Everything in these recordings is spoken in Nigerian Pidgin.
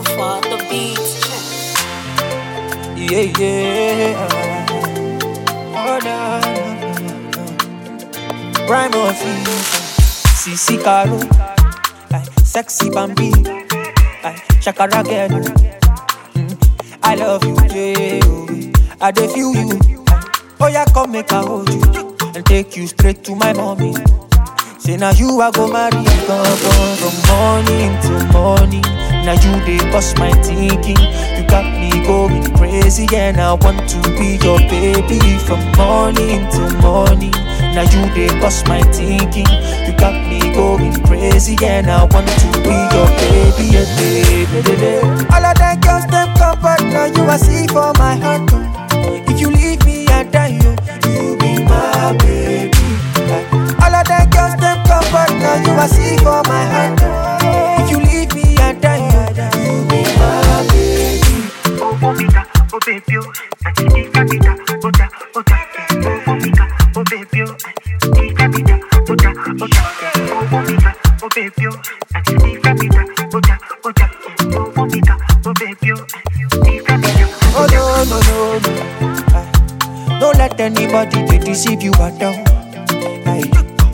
Alpha, the beats. Yeah, yeah. Oh, no, no, no. Rhyme of CC Caro. Like, sexy Bambi. Like, Shakara girl. Mm, I love you, yeah. oh. I dey feel you. Oh, yeah, come make I hold you. And take you straight to my mommy. Say now you I go marry gone, gone from morning till morning. Now you they bust my thinking. You got me going crazy and I want to be your baby from morning till morning. Now you they bust my thinking. You got me going crazy and I want to be your baby, yeah, baby, baby. All of that girls them come, but now you I see for my heart. oh. If you leave me, I die. Oh. You be my baby. Like, all of that girls them come, but now you I see for my heart. oh. If you leave me, I die. Oh. You be my baby. Oh, Monica, oh, baby, oh, Ika, Ika, Oda, Oda, oh, Monica, oh, baby, oh, Ika, Ika, Oda, Oda, oh, Monica, oh, baby, oh, Ika, Ika, Oda, Oda, oh, Monica, oh, baby, oh, Ika, Ika, Oh no no no no. Ah, Don't let anybody they deceive you at all. Aye.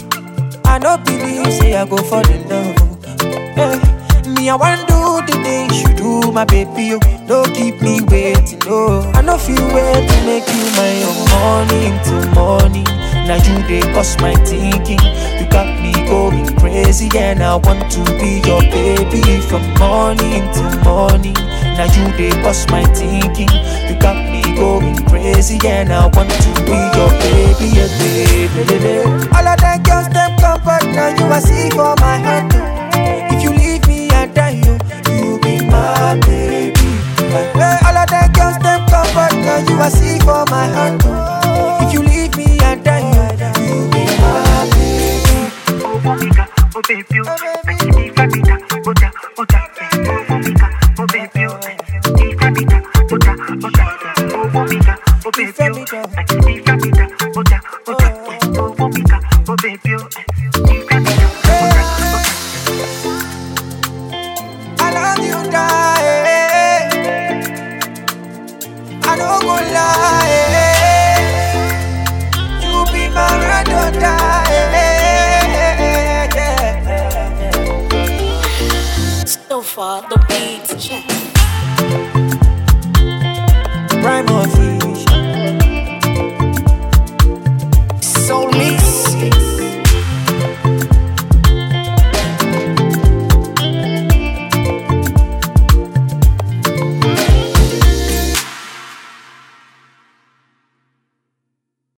I no believe say I go fall in love. oh. Eh, Me I want do the things you do, my baby. Oh, don't keep me waiting. Oh, I no feel wait to make you my own morning till morning. Now you they cost my thinking. You got me going crazy and I want to be your baby from morning till morning. Now you they cost my thinking. You got me going crazy and I want to be your baby, yeah, baby, baby. All of that girls them come, but now you I see for my heart. oh. If you leave me, I die. Oh. You be my baby. Hey, all of that girls them come, but now you I see for my heart. oh. If you leave me, I die. Oh. You be my baby. oh, Monica, oh, baby, oh, Ika, Ika, Oda, Oda, oh, Monica, oh, baby, oh, Ika, Ika, Oda, Oda, oh, Monica, oh, baby, oh, Ika, Ika, Oda, Oda, oh, Monica, oh, baby, oh,